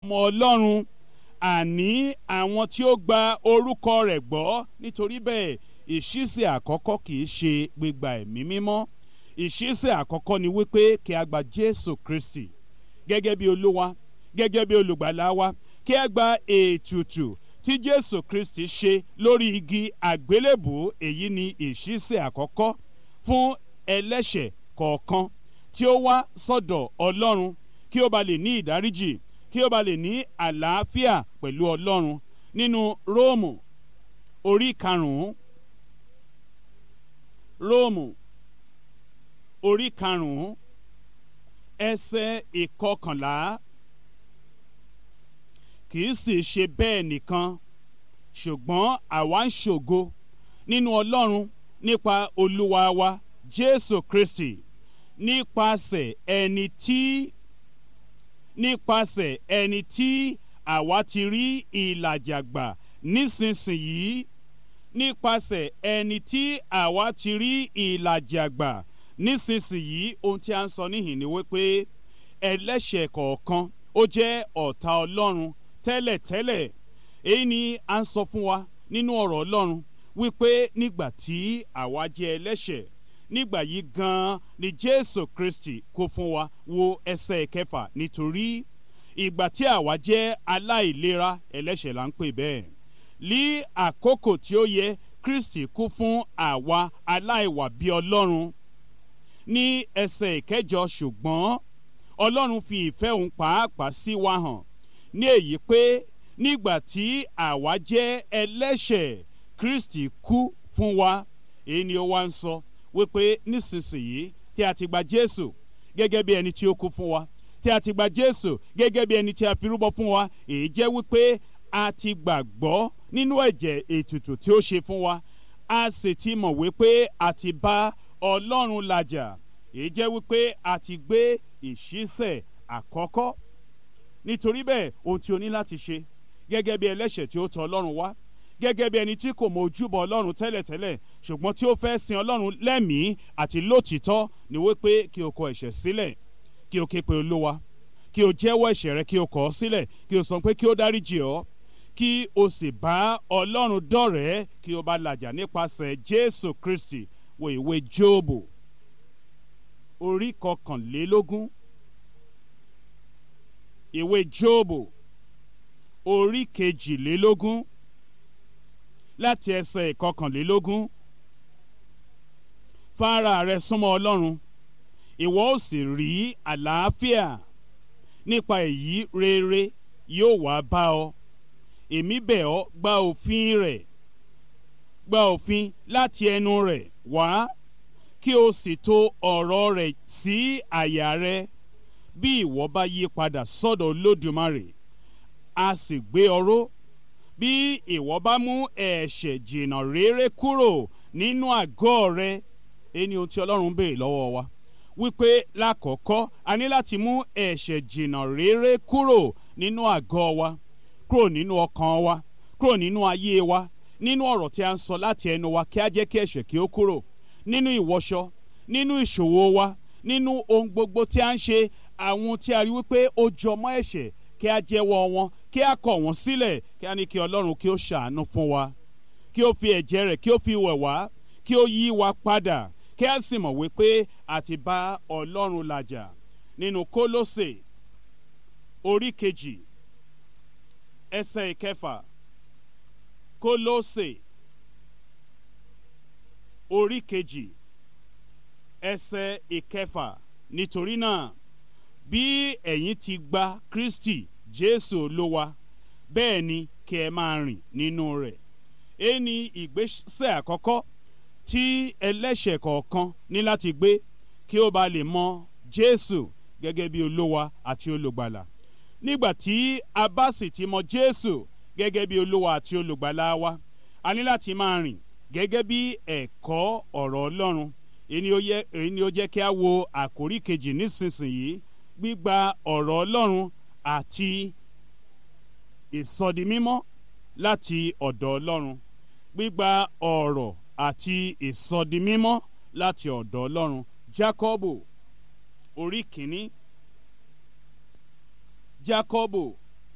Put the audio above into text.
ọmọ ọlọ́run àní àwọn tí ó gba orúkọ rẹ̀ gbọ́ nítorí bẹ́ẹ̀ ìṣísẹ̀ àkọ́kọ́ kì í ṣe gbígba ẹ̀mí mímọ́ ìṣísẹ̀ àkọ́kọ́ ni wípé kí a gba jésù kristi gẹ́gẹ́ bí olúwa gẹ́gẹ́ bí olùgbàlà wa kí a gba ètùtù tí jésù kristi ṣe lórí igi àgbélébù èyí ni ìṣísẹ̀ àkọ́kọ́ fún ẹlẹ́ṣẹ̀ kọ̀ọ̀kan tí ó wá sọ́dọ̀ ọlọ́run kí ó ba lè ní ìdáríjì kí ó ba lè ní àlàáfíà pẹ̀lú ọlọ́run nínú róòmù orí karùn-ún róòmù orí karùn-ún ẹsẹ̀ ìkọkànlá kì í sì ṣe bẹ́ẹ̀ nìkan ṣùgbọ́n àwa ń ṣògo nínú ọlọ́run nípa olúwa wa jésù kristi nípasẹ̀ ẹni tí nípasẹ̀ ẹni tí àwa ti rí ìlàjà gbà nísinsìnyí nípasẹ̀ ẹni tí àwa ti rí ìlàjà gbà nísinsìnyí ohun tí a ń sọ níhìn ni wípé ẹlẹ́ṣẹ̀ kọ̀ọ̀kan ó jẹ́ ọ̀tá ọlọ́run tẹ́lẹ̀tẹ́lẹ̀ èyí ni a ń sọ fún wa nínú ọ̀rọ̀ ọlọ́run wípé nígbà tí àwa jẹ́ ẹlẹ́ṣẹ̀ nígbà yìí gan-an ni jésù kristi kó fún wa wo ẹsẹ̀ kẹfà nítorí ìgbà tí àwa jẹ́ aláìlera ẹlẹ́ṣẹ̀ là ń pè bẹ́ẹ̀ ní àkókò tí ó yẹ kristi kú fún àwa aláìwà bí ọlọ́run ní ẹsẹ̀ ìkẹjọ ṣùgbọ́n ọlọ́run fi ìfẹ́ òun pàápàá sí wa hàn ní èyí pé nígbà tí àwa jẹ́ ẹlẹ́ṣẹ̀ kristi kú fún wa èyí ni ó wá ń sọ wípé nísinsìnyí tí a ti gba jésù gẹ́gẹ́ bí ẹni tí ó kú fún wa tí a ti gba jésù gẹ́gẹ́ bí ẹni tí a fi rúbọ fún wa èyí jẹ́ wípé a ti gbàgbọ́ nínú ẹ̀jẹ̀ ètùtù tí ó ṣe fún wa a sì ti mọ̀ wípé a ti bá ọlọ́run làjà èyí jẹ́ wípé a ti gbé ìṣísẹ̀ àkọ́kọ́ nítorí bẹ́ẹ̀ ohun tí o ní láti ṣe gẹ́gẹ́ bí ẹlẹ́ṣẹ̀ tí ó tọ̀ ọlọ́run wá gẹ́gẹ́ bí ẹni tí kò mọ ojúbọ ọlọ́run tẹ́lẹ̀tẹ́lẹ̀ ṣùgbọ́n tí ó fẹ́ sin ọlọ́run lẹ́mìí àti lótìítọ́ ni wípé kí o kọ ẹ̀ṣẹ̀ sílẹ̀ kí o ké pe olúwa kí o jẹ́wọ́ ẹ̀ṣẹ̀ rẹ kí o kọ̀ ọ́ sílẹ̀ kí o sọ pé kí o dáríjì ọ́ kí o sì bá ọlọ́run dọ̀rẹ́ kí o bá làjà nípasẹ̀ jésù kristi wo ìwé jóòbù orí kọkànlélógún ìwé jóòbù orí kejìlélógún láti ẹsẹ̀ ìkọkànlélógún fara rẹ súnmọ́ ọlọ́run ìwọ ó sì rí àlàáfíà nípa èyí rere yóò wá bá ọ èmi bẹ̀ ọ́ gba òfin rẹ̀ gba òfin láti ẹnu rẹ̀ wá kí o sì tò ọ̀rọ̀ rẹ̀ sí àyà rẹ bí ìwọ bá yí padà sọ́dọ̀ olódùmarè a sì gbé ọ ró bí ìwọ bá mú ẹ̀ṣẹ̀ jìnnà réré kúrò nínú àgọ́ rẹ ẹni ohun tí ọlọ́run béèrè lọ́wọ́ wa wípé lákọ̀ọ́kọ́ a ní láti mú ẹ̀ṣẹ̀ jìnnà réré kúrò nínú àgọ́ wa kúrò nínú ọkàn wa kúrò nínú ayé wa nínú ọ̀rọ̀ tí a ń sọ láti ẹnu wa kí a jẹ́ kí ẹ̀ṣẹ̀ kí ó kúrò nínú ìwọṣọ nínú ìṣòwò wa nínú ohun gbogbo tí a ń ṣe àwọn tí a rí wípé ó jọmọ́ ẹ̀ṣẹ̀ kí a jẹ́wọ́ wọn kí a kọ̀ wọ́n sílẹ̀ kí a ní kí ọlọ́run kí ó ṣàánú fún wa kí ó fi ẹ̀jẹ̀ rẹ̀ kí ó fi wẹ̀ wá kí ó yí wa padà kí a sì mọ̀ wípé a ti bá ọlọ́run làjà nínú kólósè orí kejì ẹsẹ̀ ìkẹfà kólósè orí kejì ẹsẹ̀ ìkẹfà nítorí náà bí ẹ̀yin ti gba kristi jésù olúwa bẹ́ẹ̀ ni kí ẹ máa rìn nínú rẹ̀ èyí ni ìgbésẹ̀ àkọ́kọ́ tí ẹlẹ́ṣẹ̀ kọ̀ọ̀kan ní láti gbé kí ó ba lè mọ jésù gẹ́gẹ́ bí olúwa àti olùgbàlà nígbà tí a bá sì ti mọ jésù gẹ́gẹ́ bí olúwa àti olùgbàlà wa a ní láti máa rìn gẹ́gẹ́ bí ẹ̀kọ́ ọ̀rọ̀ ọlọ́run èyí ni ó jẹ́ kí a wo àkórí kejì nísinsìnyí gbígba ọ̀rọ̀ ọlọ́run àti ìsọdimímọ́ láti ọ̀dọ̀ ọlọ́run gbígba ọ̀rọ̀ àti ìsọdimímọ́ láti ọ̀dọ̀ ọlọ́run jákọ́bù orí kìíní jákọ́bù